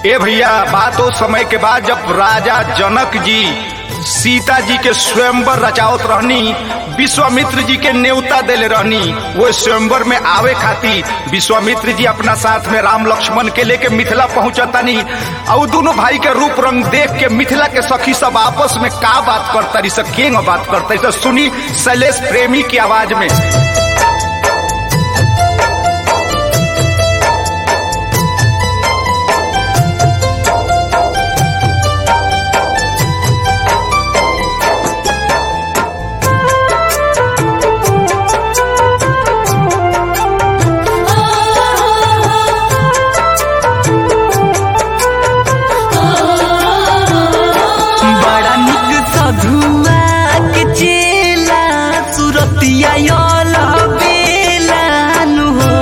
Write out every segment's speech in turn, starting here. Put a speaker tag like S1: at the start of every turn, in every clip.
S1: ए भैया बात उस समय के बाद जब राजा जनक जी सीता जी के स्वयंवर रचावत रहनी विश्वामित्र जी के न्योता देले रहनी वो स्वयंवर में आवे खातिर विश्वामित्र जी अपना साथ में राम लक्ष्मण के लेके मिथिला पहुंचतानी और दोनों भाई के रूप रंग देख के मिथिला के सखी सब आपस में का बात करता सब के बात करता सुनी शैलेश प्रेमी की आवाज में
S2: बड़ा निक सधुआ के चेला सुरतिया यल बेलानु हो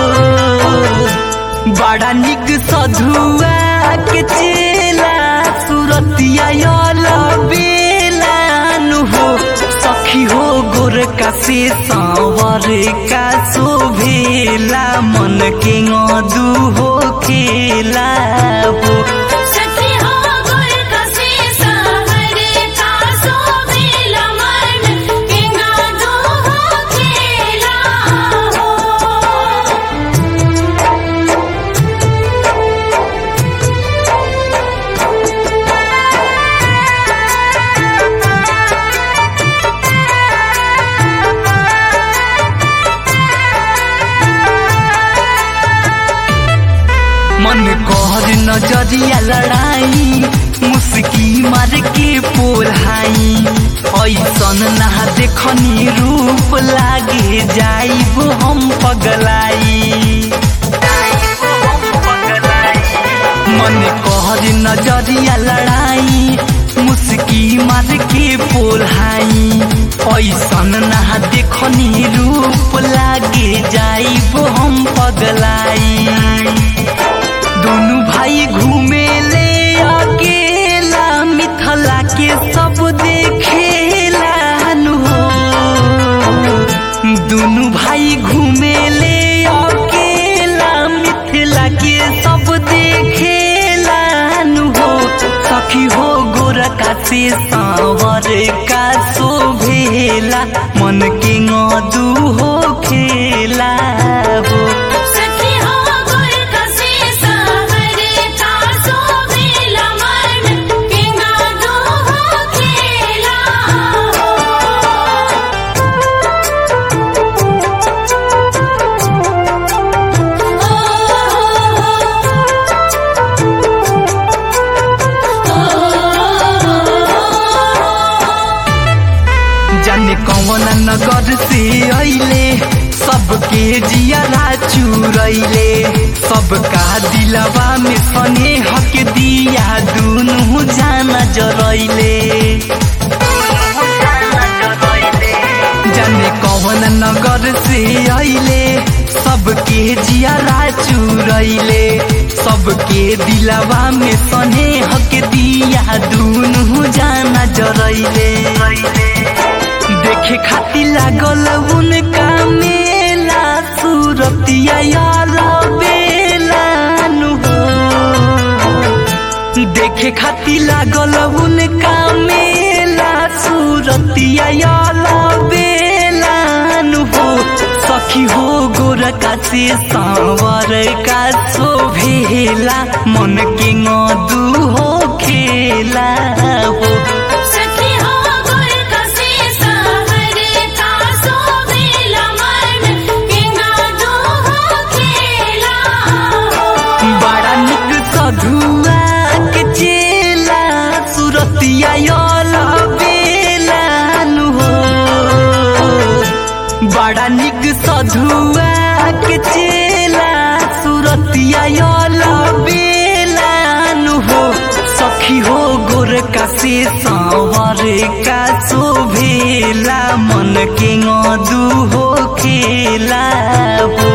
S2: बड़ा निक सधुआ के चेला सुरतिया यल बेलानु हो सखी हो गोर का से सांवर का शोभेला मन के दू हो खेला हो
S3: सखी हो गुर कसे सावरे का सोभेला मन केंगा दो हो खेला हो
S2: मन कहर नजरिया लड़ाई मुस्की मार के पोल्हाई ऐसन ना देखनी रूप लागे जाइब हम पगलाई मन कहर नजरिया लड़ाई मुस्की मार के पोल्हाई ऐसन ना देखनी रूप लागे जाइब हम पगलाई दोनों भाई घूमे ले अकेला मिथला के सब देखेला नु हो दोनों भाई घूमे ले अकेला मिथिला के सब देखेला नु हो सखी हो गोर का से सांवर का शोभेला मन के दू हो खेला हो
S3: सखी हो गुर कसे सावरे का सोभेला मन केंगा दो हो खेला हो
S2: जाने कौन नगर से अइले सबके जियारा चुरैले सबका दिलवा में स्नेह के दिया दुनू जाना जरैले जाने कौन नगर से अइले सबके जियारा चुरैले सबके दिलवा में स्नेह के दिया दुनू जाना जरैले देखे खाती लागल उनका मेला सूरतिया यार बेला नु हो देखे खाती लागल उनका मेला सूरतिया यार बेला नु हो सखी हो गोर का से सांवर का शोभेला मन के दू हो खेला हो
S3: सखी हो गुर कसे सावरे का सोभेला मन केंगा दो हो खेला हो
S2: बड़ा निक सधुआ के चेला सुरतिया यल बेलानु हो बड़ा निक सधुआ के चेला सुरतिया यल बेलानु हो सखी हो गोर का से सांवर का शोभेला मन के दू हो खेला हो